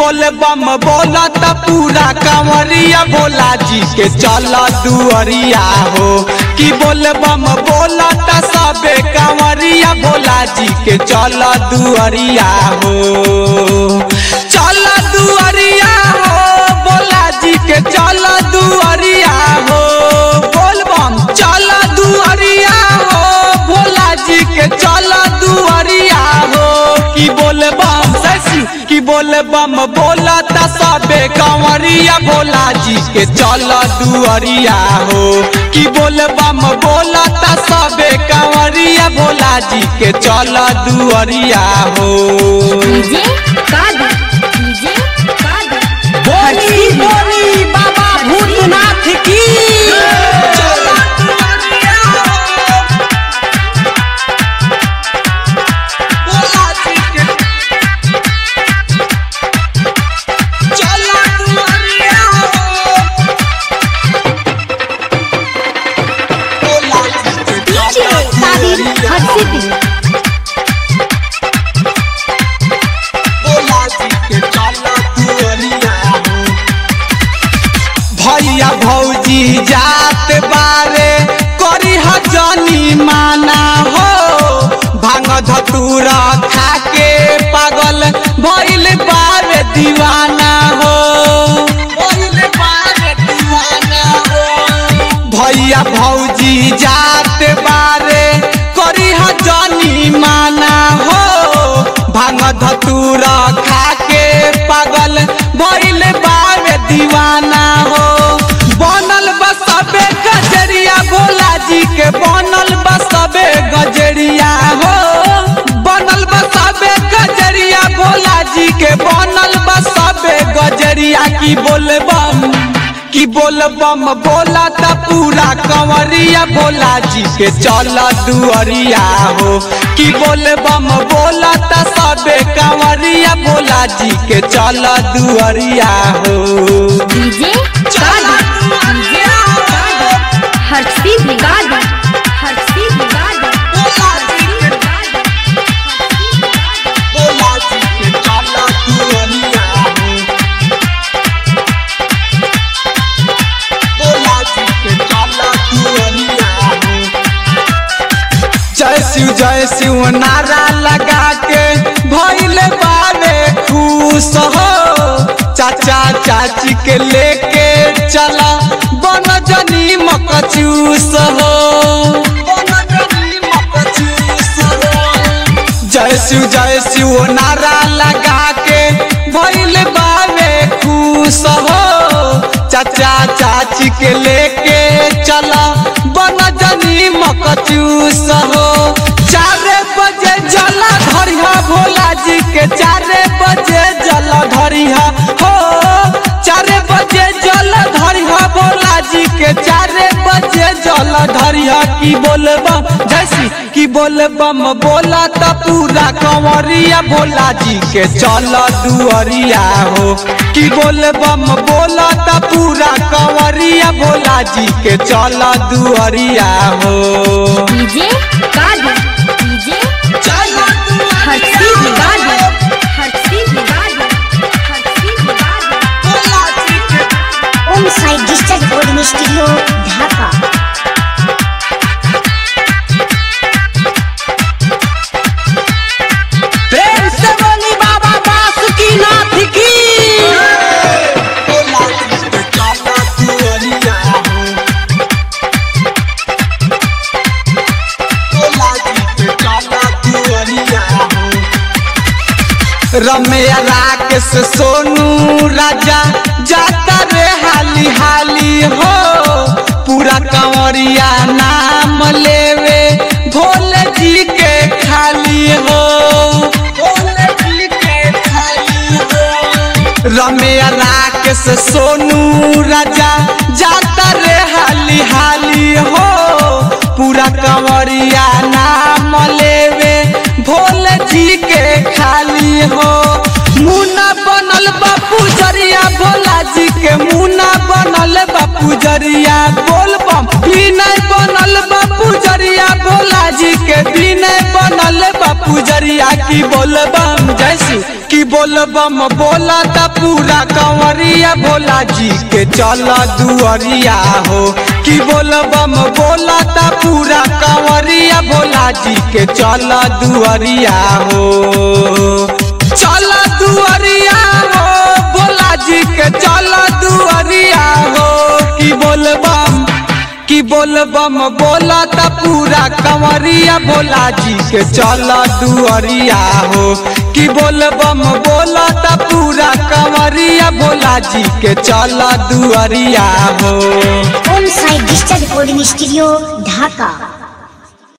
बोल बम बोला त पूरा कंवरिया भोला जी के चल दुअरिया हो कि बोल बम बोला त सबे कंवरिया भोला जी के चल दुअरिया हो चल दुअरिया हो भोला जी के चल दुअरिया हो बोल बम चल दुअरिया हो भोला जी के चल दुअरिया हो कि बोल बम ससी कि बोल बम बोला त सबे कंवरिया भोला जी के चल दुअरिया हो कि बोल बम बोला त सबे कंवरिया भोला जी के चल दुअरिया हो डीजे कादर डीजे कादर बोली बोली बाबा भूतनाथ की डीजे कादिर हर्षित भैया भौजी जात बारे करी हजनी माना हो भांग धतूरा खाके पागल भइल बारे दीवाना हो भइल बारे दीवाना हो भैया भौजी जात बारे करी हजनी माना हो भांग धतूरा खाके पागल भइल बारे दीवाना हो बनल बसबे गजरिया भोला जी के बनल बसबे गजरिया हो बनल बसबे गजरिया भोला जी के बनल बसबे गजरिया की बोलबम कि बोल बम बोला त पूरा कंवरिया भोला जी के चल दुअरिया हो कि बोल बम बोला त सबे कंवरिया भोला जी के चल दुअरिया हो डीजे कादर डीजे कादर हर्षित कादर हर्षित कादर भोला जी के चल दुअरिया हो भोला जी के चल दुअरिया हो जय शिव जय शिव नारा लगा के भइल बारे खुश हो चाचा चाची के लेके चला बन जनी मकचूस हो जय शिव जय शिव नारा लगा के भइल बारे खुश हो चाचा चाची के लेके चला बन जनी मकचूस हो चारे बजे जला धरिया भोला जी के चारे बजे जल धरिया हो चारे बजे जल धरिया भोला जी के चारे बजे जल धरिया की बोलबम जैसी की बोलबम बोला त पूरा कंवरिया भोला जी के चल दुअरिया हो की बोलबम बोला त पूरा कंवरिया भोला जी के चल दुअरिया हो डीजे कादर डीजे हर्षित Kadar Harshit Kadar Harshit Kadar Om Sai digital recording studio Dhaka प्रेम से बोली बाबा बासुकीनाथ की रमैया राकेश सोनू राजा जाता रे हाली हाली हो पूरा कंवरिया नाम लेवे भोले जी के खाली हो भोले जी के खाली हो रमैया राकेश सोनू राजा जाता रे हाली हाली हो पूरा कंवरिया नाम लेवे भोले जी के खाली हो मुना बनल बापू जरिया भोला जी के मुना बनल बापू जरिया बोल बम ही नहीं बनल बापू पुजरिया भोला जी के दिन बनल बा पुजरिया की बोल बम जैसी की बोल बम बोला त पूरा कंवरिया भोला जी के चल दुअरिया हो की बोल बम बोला त पूरा कंवरिया भोला जी के चल दुअरिया हो चल दुअरिया हो भोला जी के चल दुअरिया हो की बोल बम की बोल बम बोला त पूरा कंवरिया भोला जी के चल दुअरिया हो की बोल बम बोला त पूरा कंवरिया भोला जी के चल दुअरिया हो Om Sai digital recording studio ढाका